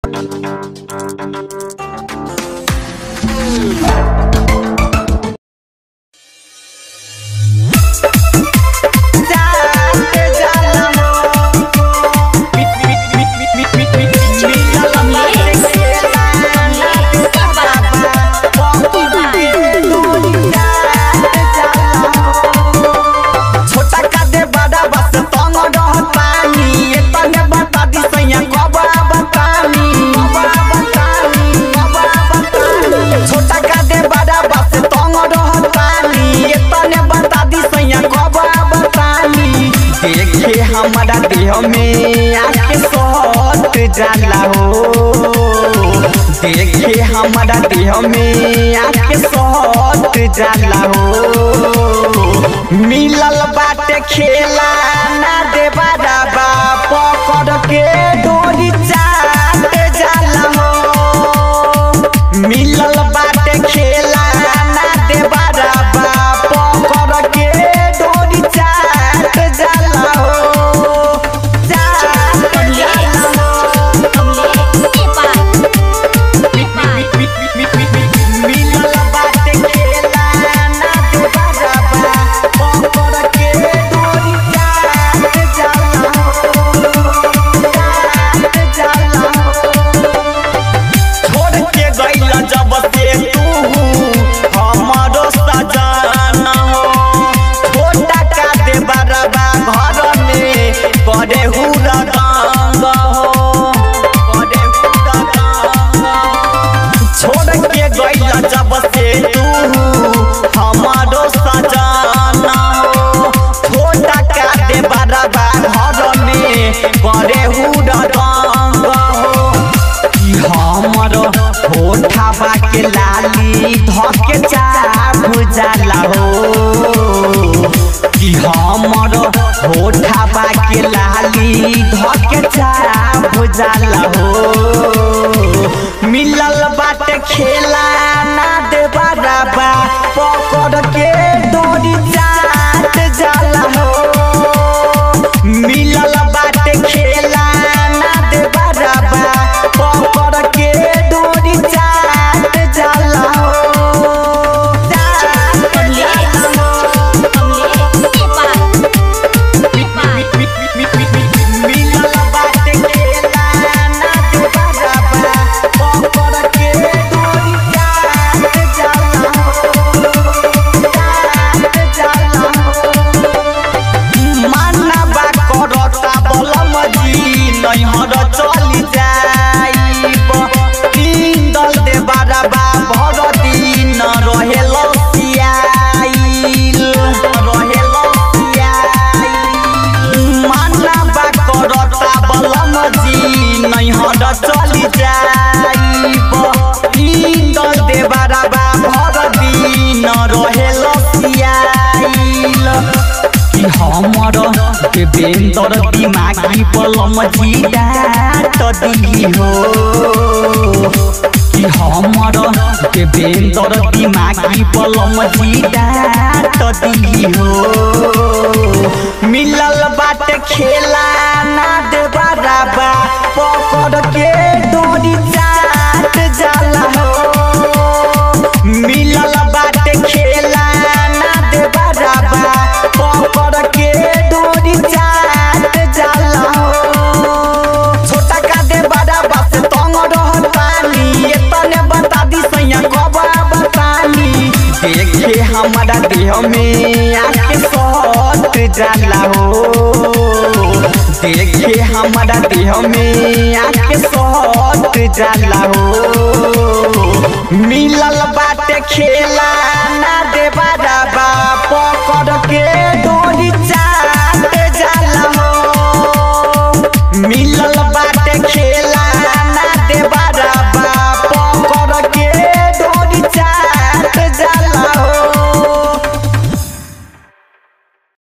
छोटा का दे बड़ा बस तंग रह पानी ये तने बता दी सैया कबा बतानी कबा बतानी कबा बतानी छोटा का दे बड़ा बस तंग रह पानी ये तने बता दी सैया कबा बतानी देखे हमारा देह में आके सोत जाला हो देखे हमारा देह में आके सोत जाला हो मिलल बाटे खेला ना दे बराबा पकड़ के डोरी चाट जाला हो मिलल बाटे खेला ना दे बराबा पकड़ के डोरी चाट जाला हो चाट जाला मिलल बाटे खेला ना दे बराबा पकड़ के डोरी चाट जाला हो चाट जाला हो छोड़ के गइल जब से तू हमरो सजना हो छोटा का दे बरबा घर में करे हुरा गंग हो करे हुरा गंग छोड़ के गइल जब से तू हमरो सजना हो छोटा का दे बरबा घर में करे हुरा गंग हो कि हमर होठा के लाली धके चाभ जाला हो कि हमर होठा के लाली धके चाभ जाला हो मिलल बाटे खेला ना दे बराबा पकड़ के डोरी चाट जाला हो मिलल बाटे खेला ना दे बराबा पकड़ के डोरी चाट जाला हो चाट जाला हो मिलल बाटे खेला ना दे बराबा पकड़ के डोरी चाट जाला हो चाट जाला हो मानवा करता बलम जी नैहर चली जाइब तीन दल दे बारबा भर दिन रहेल सियाइल रहेल सियाइल मानवा करता बलम जी नैहर चली जाइब तीन दल दे बारबा भर दिन रहेल सियाइल कि हमर देवेंद्र दिमागी पलम जियात दिली हो कि हमर देवेंद्र दिमागी पलम जियात दिली हो मिलल बाटे खेला ना दे बराबा पकड़ के डोरी चाट जाला हो मिलल बाटे खेला ना दे बराबा पकड़ के डोरी चाट जाला हो छोटा का दे बराबा से तंग रह पानी ये तने बता दी सैया कबा बतानी देखे हमारा देह में आके सोत जाला हो देखे हमारा देह में आके सोत जाला हो मिलल बाटे खेला ना